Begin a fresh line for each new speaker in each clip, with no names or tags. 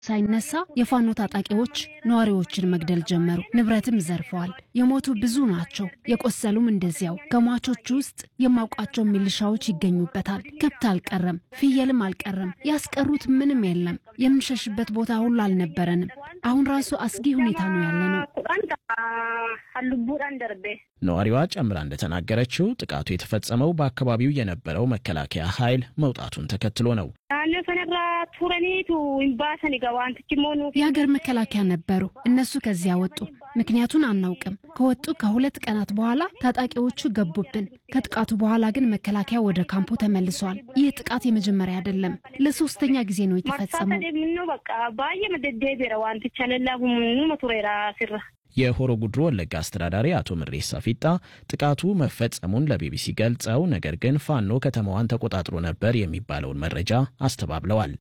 ሳይነሳ የፋኖ ታጣቂዎች ነዋሪዎችን መግደል ጀመሩ። ንብረትም ዘርፈዋል። የሞቱ ብዙ ናቸው፣ የቆሰሉም እንደዚያው። ከሟቾቹ ውስጥ የማውቃቸው ሚሊሻዎች ይገኙበታል። ከብት አልቀረም፣ ፍየልም አልቀረም። ያስቀሩት ምንም የለም። የምንሸሽበት ቦታ ሁሉ አልነበረንም። አሁን ራሱ አስጊ ሁኔታ ነው ያለነው።
ነዋሪዋ ጨምራ እንደተናገረችው ጥቃቱ የተፈጸመው በአካባቢው የነበረው መከላከያ ኃይል መውጣቱን ተከትሎ ነው።
የሀገር መከላከያ ነበሩ። እነሱ ከዚያ ወጡ። ምክንያቱን አናውቅም። ከወጡ ከሁለት ቀናት በኋላ ታጣቂዎቹ ገቡብን። ከጥቃቱ በኋላ ግን መከላከያ ወደ ካምፑ ተመልሷል። ይህ ጥቃት የመጀመሪያ አይደለም፣ ለሶስተኛ ጊዜ ነው የተፈጸመው።
የሆሮ ጉድሮ ወለጋ አስተዳዳሪ አቶ ምሬሳ ፊጣ ጥቃቱ መፈጸሙን ለቢቢሲ ገልጸው ነገር ግን ፋኖ ከተማዋን ተቆጣጥሮ ነበር የሚባለውን መረጃ አስተባብለዋል።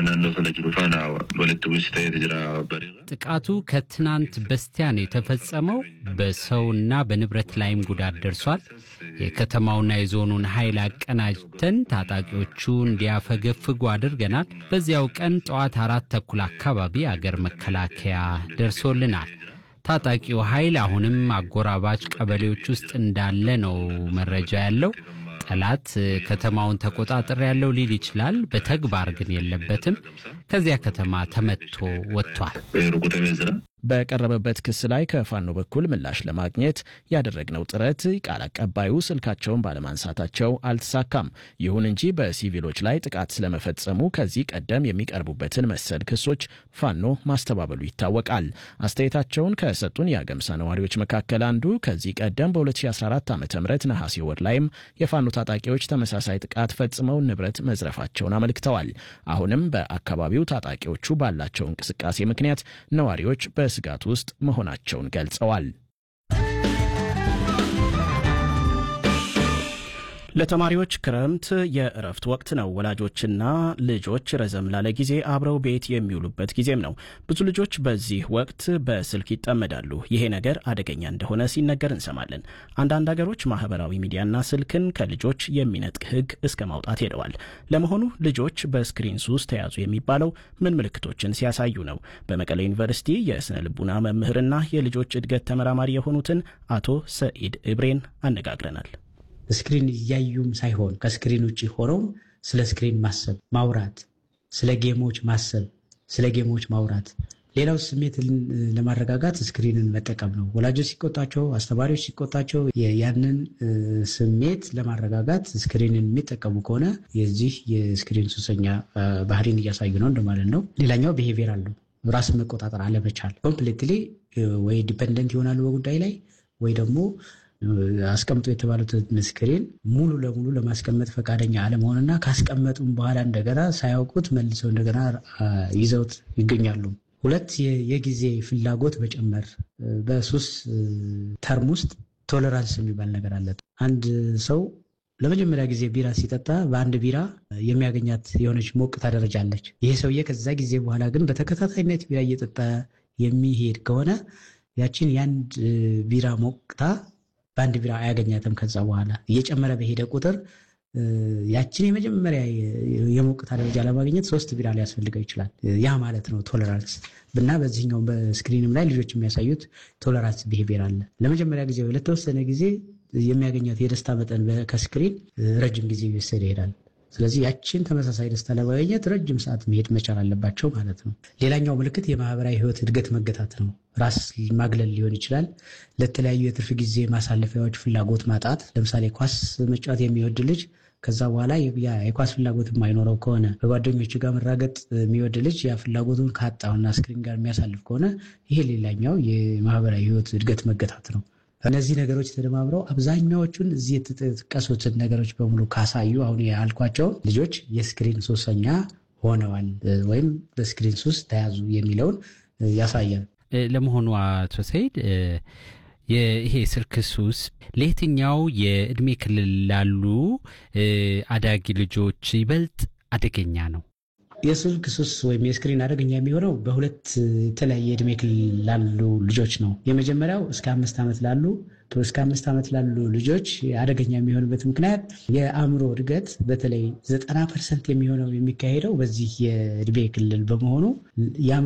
ጥቃቱ ከትናንት በስቲያ ነው የተፈጸመው። በሰውና በንብረት ላይም ጉዳት ደርሷል። የከተማውና የዞኑን ኃይል አቀናጅተን ታጣቂዎቹ እንዲያፈገፍጉ አድርገናል። በዚያው ቀን ጠዋት አራት ተኩል አካባቢ አገር መከላከያ ደርሶልናል። ታጣቂው ኃይል አሁንም አጎራባች ቀበሌዎች ውስጥ እንዳለ ነው መረጃ ያለው። ጠላት ከተማውን ተቆጣጠር ያለው ሊል ይችላል። በተግባር ግን የለበትም። ከዚያ ከተማ ተመትቶ ወጥቷል።
በቀረበበት ክስ ላይ ከፋኖ በኩል ምላሽ ለማግኘት ያደረግነው ጥረት ቃል አቀባዩ ስልካቸውን ባለማንሳታቸው አልተሳካም። ይሁን እንጂ በሲቪሎች ላይ ጥቃት ስለመፈጸሙ ከዚህ ቀደም የሚቀርቡበትን መሰል ክሶች ፋኖ ማስተባበሉ ይታወቃል። አስተያየታቸውን ከሰጡን የአገምሳ ነዋሪዎች መካከል አንዱ ከዚህ ቀደም በ2014 ዓ ም ነሐሴ ወር ላይም የፋኖ ታጣቂዎች ተመሳሳይ ጥቃት ፈጽመው ንብረት መዝረፋቸውን አመልክተዋል። አሁንም በአካባቢው ታጣቂዎቹ ባላቸው እንቅስቃሴ ምክንያት ነዋሪዎች በስጋት ውስጥ መሆናቸውን ገልጸዋል። ለተማሪዎች ክረምት የእረፍት ወቅት ነው። ወላጆችና ልጆች ረዘም ላለ ጊዜ አብረው ቤት የሚውሉበት ጊዜም ነው። ብዙ ልጆች በዚህ ወቅት በስልክ ይጠመዳሉ። ይሄ ነገር አደገኛ እንደሆነ ሲነገር እንሰማለን። አንዳንድ ሀገሮች ማህበራዊ ሚዲያና ስልክን ከልጆች የሚነጥቅ ሕግ እስከ ማውጣት ሄደዋል። ለመሆኑ ልጆች በስክሪን ሱስ ተያዙ የሚባለው ምን ምልክቶችን ሲያሳዩ ነው? በመቀሌ ዩኒቨርሲቲ የስነ ልቡና መምህርና የልጆች እድገት ተመራማሪ የሆኑትን አቶ ሰኢድ እብሬን አነጋግረናል።
ስክሪን እያዩም ሳይሆን ከስክሪን ውጭ ሆነውም ስለ ስክሪን ማሰብ፣ ማውራት፣ ስለ ጌሞች ማሰብ፣ ስለ ጌሞች ማውራት። ሌላው ስሜት ለማረጋጋት ስክሪንን መጠቀም ነው። ወላጆች ሲቆጣቸው፣ አስተማሪዎች ሲቆጣቸው ያንን ስሜት ለማረጋጋት ስክሪንን የሚጠቀሙ ከሆነ የዚህ የስክሪን ሱሰኛ ባህሪን እያሳዩ ነው እንደማለት ነው። ሌላኛው ብሄቪየር አለው ራስን መቆጣጠር አለመቻል። ኮምፕሌትሊ ወይ ዲፐንደንት ይሆናሉ በጉዳይ ላይ ወይ ደግሞ አስቀምጦ የተባሉትን ስክሪን ሙሉ ለሙሉ ለማስቀመጥ ፈቃደኛ አለመሆንና ካስቀመጡም በኋላ እንደገና ሳያውቁት መልሰው እንደገና ይዘውት ይገኛሉ። ሁለት የጊዜ ፍላጎት መጨመር። በሱስ ተርም ውስጥ ቶለራንስ የሚባል ነገር አለ። አንድ ሰው ለመጀመሪያ ጊዜ ቢራ ሲጠጣ በአንድ ቢራ የሚያገኛት የሆነች ሞቅታ ደረጃ አለች። ይሄ ሰውዬ ከዛ ጊዜ በኋላ ግን በተከታታይነት ቢራ እየጠጣ የሚሄድ ከሆነ ያችን የአንድ ቢራ ሞቅታ በአንድ ቢራ አያገኛትም። ከዛ በኋላ እየጨመረ በሄደ ቁጥር ያችን የመጀመሪያ የሞቅታ ደረጃ ለማግኘት ሶስት ቢራ ሊያስፈልገው ይችላል። ያ ማለት ነው ቶለራንስ እና በዚህኛው በስክሪንም ላይ ልጆች የሚያሳዩት ቶለራንስ ብሄቪየር አለ። ለመጀመሪያ ጊዜ ለተወሰነ ጊዜ የሚያገኛት የደስታ መጠን ከስክሪን ረጅም ጊዜ ይወሰድ ይሄዳል። ስለዚህ ያችን ተመሳሳይ ደስታ ለማግኘት ረጅም ሰዓት መሄድ መቻል አለባቸው ማለት ነው። ሌላኛው ምልክት የማህበራዊ ሕይወት እድገት መገታት ነው። ራስ ማግለል ሊሆን ይችላል። ለተለያዩ የትርፍ ጊዜ ማሳለፊያዎች ፍላጎት ማጣት። ለምሳሌ ኳስ መጫወት የሚወድ ልጅ ከዛ በኋላ የኳስ ፍላጎት የማይኖረው ከሆነ በጓደኞቹ ጋር መራገጥ የሚወድ ልጅ ያ ፍላጎቱን ካጣውና ስክሪን ጋር የሚያሳልፍ ከሆነ ይሄ ሌላኛው የማህበራዊ ሕይወት እድገት መገታት ነው። እነዚህ ነገሮች ተደማምረው አብዛኛዎቹን እዚህ የተጠቀሱትን ነገሮች በሙሉ ካሳዩ አሁን ያልኳቸውን ልጆች የስክሪን ሱሰኛ ሆነዋል ወይም በስክሪን ሱስ ተያዙ የሚለውን ያሳያል።
ለመሆኑ አቶ ሰይድ ይሄ ስልክ ሱስ ለየትኛው የእድሜ ክልል ላሉ አዳጊ ልጆች ይበልጥ አደገኛ ነው?
የስልክ ሱስ ወይም የስክሪን አደገኛ የሚሆነው በሁለት የተለያየ እድሜ ክልል ላሉ ልጆች ነው። የመጀመሪያው እስከ አምስት ዓመት ላሉ እስከ አምስት ዓመት ላሉ ልጆች አደገኛ የሚሆንበት ምክንያት የአእምሮ እድገት በተለይ ዘጠና ፐርሰንት የሚሆነው የሚካሄደው በዚህ የእድሜ ክልል በመሆኑ